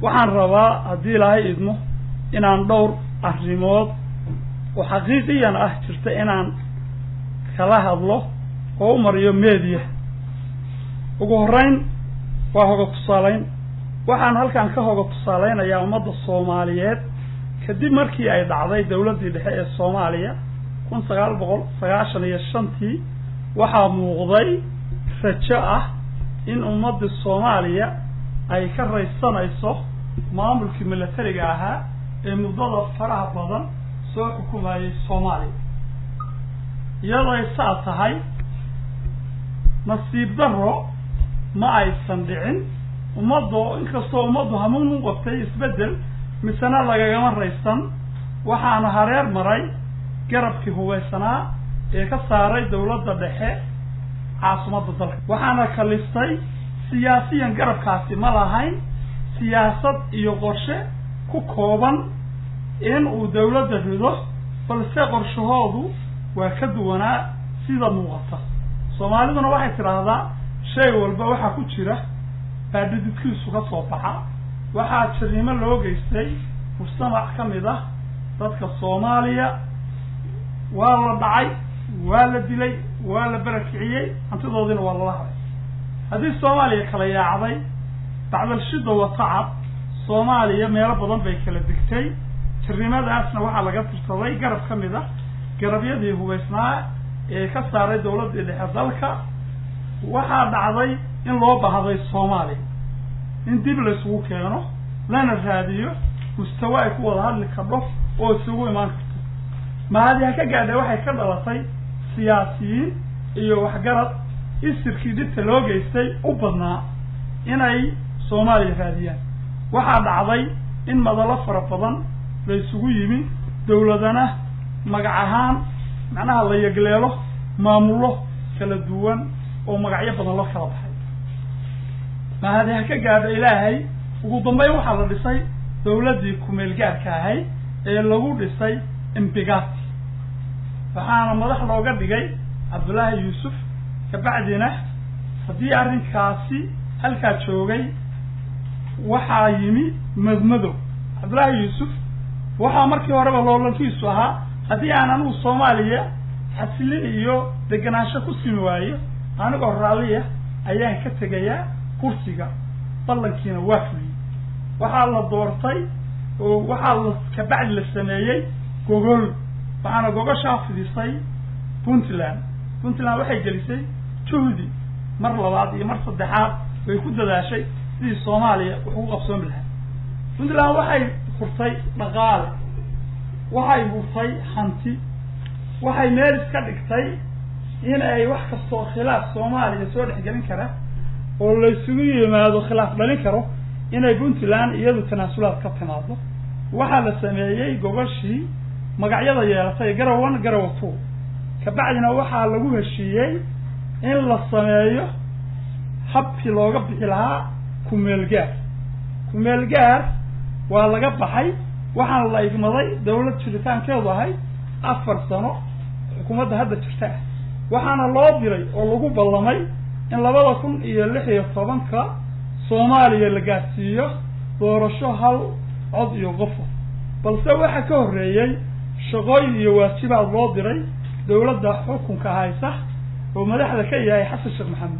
waxaan rabaa haddii ilaahay idmo inaan dhowr arrimood oo xaqiiqiyan ah jirta inaan kala hadlo oo u mariyo media ugu horreyn waa hoga tusaaleyn waxaan halkan ka hoga tusaaleynayaa ummadda soomaaliyeed kadib markii ay dhacday dawladdii dhexe ee soomaaliya kun sagaal boqol sagaashan iyo shantii waxaa muuqday rajo ah in ummaddii soomaaliya ay ka raysanayso maamulkii milatariga ahaa ee muddada faraha badan soo xukumayay soomaaliya iyadoo ay saa tahay nasiib darro ma aysan dhicin ummaddo inkastoo ummaddu hamuun u qabtay isbeddel misena lagagama raysan waxaana hareer maray garabkii hubaysanaa ee ka saaray dawladda dhexe caasimadda dalka waxaana kaliftay siyaasiyan garabkaasi ma lahayn siyaasad iyo qorshe ku kooban in uu dawladda rido balse qorshahoodu waa ka duwanaa sida muuqata soomaaliduna waxay tidhaahdaa shay walba waxaa ku jira baa dhididkiisu ka soo baxa waxaa jirnimo loo geystay mujtamac ka mid ah dadka soomaaliya waa la dhacay waa la dilay waa la barakiciyey hantidoodiina waa lala haray haddii soomaaliya kala yaacday bacdalshida wa tacab soomaaliya meelo badan bay kala degtay jirnimadaasna waxaa laga tirsaday garab ka mid ah garabyadii hubaysnaa ee ka saaray dawladdii dhexe dalka waxaa dhacday in loo baahday soomaaliya in dib laysugu keeno lana raadiyo mustawa ay ku wada hadli kardho oo isugu imaan karto mahadi ha ka gaadha waxay ka dhalatay siyaasiyiin iyo waxgarad isirkii dhibta loo geystay u badnaa inay soomaaliya raadiyaan waxaa dhacday in madalo fara badan la isugu yimi dawladana magac ahaan macnaha la yegleelo maamullo kala duwan oo magacyo badan loo kala baxay mahadi ha ka gaadho ilaahay ugu dambeyn waxaa la dhisay dawladdii kumeel gaarka ahayd ee lagu dhisay imbigati waxaana madax looga dhigay cabdullaahi yuusuf kabacdina haddii arrinkaasi halkaa joogay waxaa yimi madmadow cabdullaahi yuusuf waxaa markii horeba loolankiisu ahaa haddii aan anigu soomaaliya xasilin iyo degenaansho ku simi waayo anigoo raalliya ayaan ka tegayaa kursiga ballankiina waa fuliyey waxaa la doortay oo waxaa la kabacdi la sameeyey gogol waxaana gogoshaa fidisay puntland puntland waxay gelisay juhdi mar labaad iyo mar saddexaad bay ku dadaashay sidii soomaaliya wax ugu qabsoomi lahaa puntland waxay furtay dhaqaale waxay hurtay hanti waxay meel iska dhigtay in ay wax kastoo khilaaf soomaaliya soo dhexgelin kara oo laysugu yimaado khilaaf dhalin karo inay puntland iyadu tanaasulaad ka timaado waxaa la sameeyey gogashii magacyada yeelatay garaw one garawa two kabacdina waxaa lagu heshiiyey in la sameeyo habkii looga bixi lahaa kumeel gaar kumeel gaar waa laga baxay waxaana la igmaday dawlad jiritaankeedu ahayd afar sano xukuumadda hadda jirta ah waxaana loo diray oo lagu ballamay in labada kun iyo lix iyo tobanka soomaaliya la gaadhsiiyo doorasho hal cod iyo qofo balse waxaa ka horreeyey shaqooyin iyo waajibaad loo diray dawladda xukunka haysa oo madaxda ka yahay xasan sheekh maxamed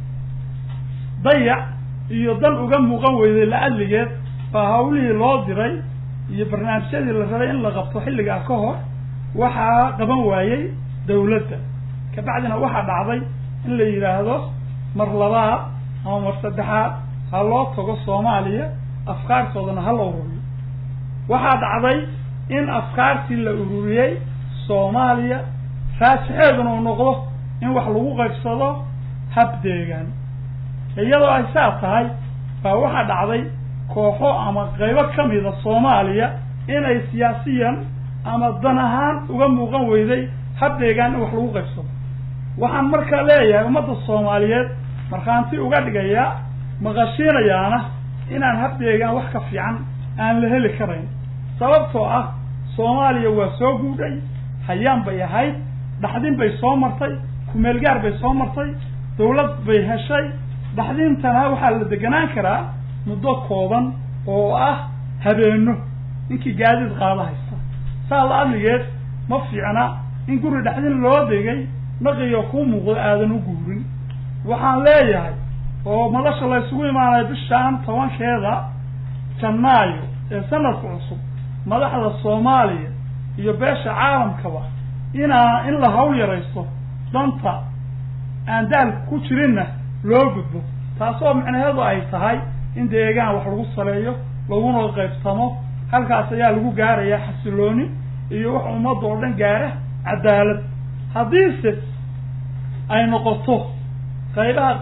dayac iyo dan uga muuqan weyday la-adligeed baa hawlihii loo diray iyo barnaamijyadii la rabay in la qabto xilligaa ka hor waxaa qaban waayey dawladda kabacdina waxaa dhacday in la yidhaahdo mar labaad ama mar saddexaad ha loo tago soomaaliya afkaartoodana ha la ururiyo waxaa dhacday in afkaartii la ururiyey soomaaliya raasixeeduna uu noqdo in wax lagu qaybsado hab deegaan iyadoo ay saa tahay baa waxaa dhacday kooxo ama qaybo kamida soomaaliya inay siyaasiyan ama dan ahaan uga muuqan weyday hab deegaan in wax lagu qaybsado waxaan markaa leeyahay ummadda soomaaliyeed markhaanti uga dhigayaa maqashiinayaana inaan hab deegaan wax ka fiican aan la heli karayn sababtoo ah soomaaliya waa soo guudhay hayaan bay ahayd dhaxdin bay soo martay kumeelgaar bay soo martay dawlad bay heshay dhaxdintana waxaa la deganaan karaa muddo kooban oo ah habeeno ninkii gaadiid qaada haysta saa la adligeed ma fiicna in guri dhexdin loo degay naqiyo kuu muuqdo aadan u guurin waxaan leeyahay oo madasha la ysugu imaanayo bishaan tobankeeda janaayo ee sanadka cusub madaxda soomaaliya iyo beesha caalamkaba inaa in la hawl yaraysto danta aan daalka ku jirinna loo gudbo taasoo macnaheedu ay tahay in deegaan wax lagu saleeyo laguna qaybsamo halkaas ayaa lagu gaarayaa xasilooni iyo wax ummadda oo dhan gaara cadaalad haddiise ay noqoto qaybaha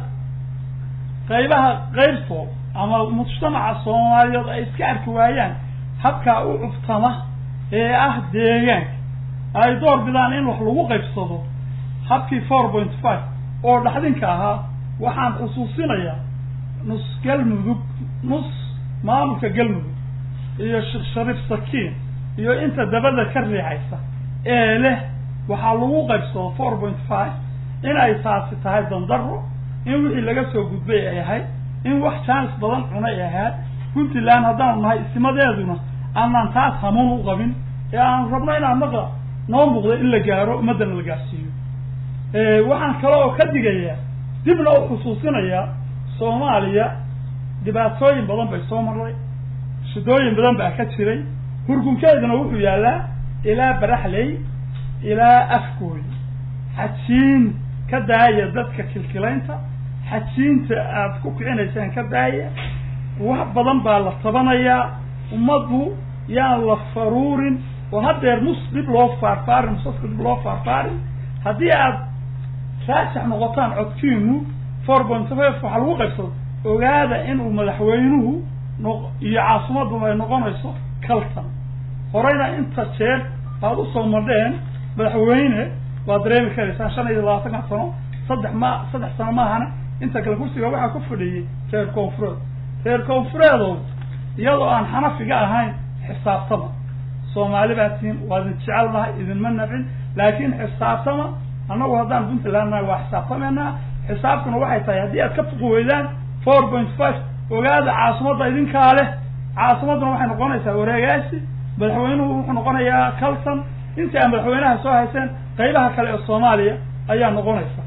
qaybaha qaybtood ama mujtamaca soomaaliyeed ay iska arki waayaan habkaa u cuftama ee ah deegaanka ay door bidaan in wax lagu qaybsado habkii four point five oo dhaxdinka ahaa waxaan xusuusinayaa nus galmudug nus maamulka galmudug iyo sheekh shariif sakiin iyo inta dabada ka riixaysa ee leh waxaa lagu qaybsado four point five in ay taasi tahay dandaro in wixii laga soo gudbay ay ahayd in wax jaanis badan cunay ay ahayd puntland haddaanu nahay isimadeeduna aanaan taas hamuun u qabin ee aan rabno inaan naqa noo muuqda in la gaaro ummaddana la gaarsiiyo waxaan kale oo ka digayaa dibna u xusuusinayaa soomaaliya dhibaatooyin badan bay soo marray shidooyin badan baa ka jiray hurgunkeeduna wuxuu yaallaa ilaa baraxley ilaa afgooy xajiin ka daaya dadka kilkilaynta xajiinta aada ku kicinaysaan ka daaya wax badan baa la tabanayaa ummaddu yaan la faruurin oo haddeer mus dhib loo faarfaarin musaska dib loo faarfaarin haddii aad raajax noqotaan codkiinu four point five waxaa lagu qaybsado ogaada inuu madaxweynuhu noq iyo caasimaddu ay noqonayso kaltan horeyna inta jeer aad usoo madheen madaxweyne waad dareemi karaysaan shan iyo labaatanka sano saddex ma saddex sano maahana inta kale kursiga waxaa ku fadhiyey reer koonfureed reer koonfureedow iyadoo aan xanafiga ahayn xisaabtama soomaali baa tihiin waa idin jecelnahay idinma nafcin laakiin xisaabtama annagu haddaan puntland nahay waa xisaabtameynaa xisaabtuna waxay tahay haddii aad ka fuqi weydaan four point five ogaada caasimadda idinkaa leh caasimadduna waxay noqonaysaa wareegaasi madaxweynuhu wuxuu noqonayaa calton intii aad madaxweynaha soo hayseen qaybaha kale ee soomaaliya ayaa noqonaysa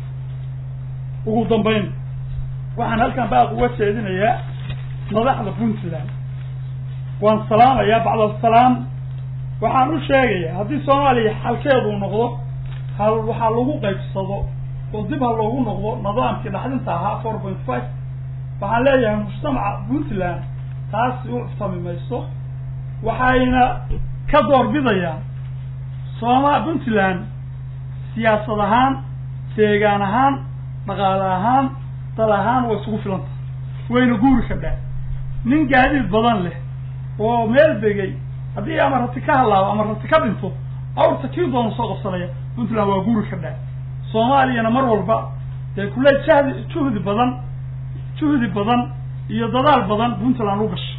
ugu dambayn waxaan halkan baaq uga jeedinayaa madaxda puntland waan salaamayaa bacdasalaam waxaan u sheegayaa haddii soomaaliya xalkeedu noqdo hal waxaa lagu qaybsado oo dib ha loogu noqdo nidaamkii dhaxdinta ahaa four point five waxaan leeyahay mujtamaca puntland taasi u cuftami mayso waxayna ka doorbidayaan sooma puntland siyaasad ahaan deegaan ahaan dhaqaale ahaan dal ahaan waa isugu filanta wayna guuri kadhaa nin gaadiid badan leh oo meel degay haddii ama rati ka halaabo ama rati ka dhinto awrta kii doona soo qabsanaya puntland waa guuri kadhaa soomaaliyana mar walba dee kule jahdi juhdi badan juhdi badan iyo dadaal badan puntland u gashay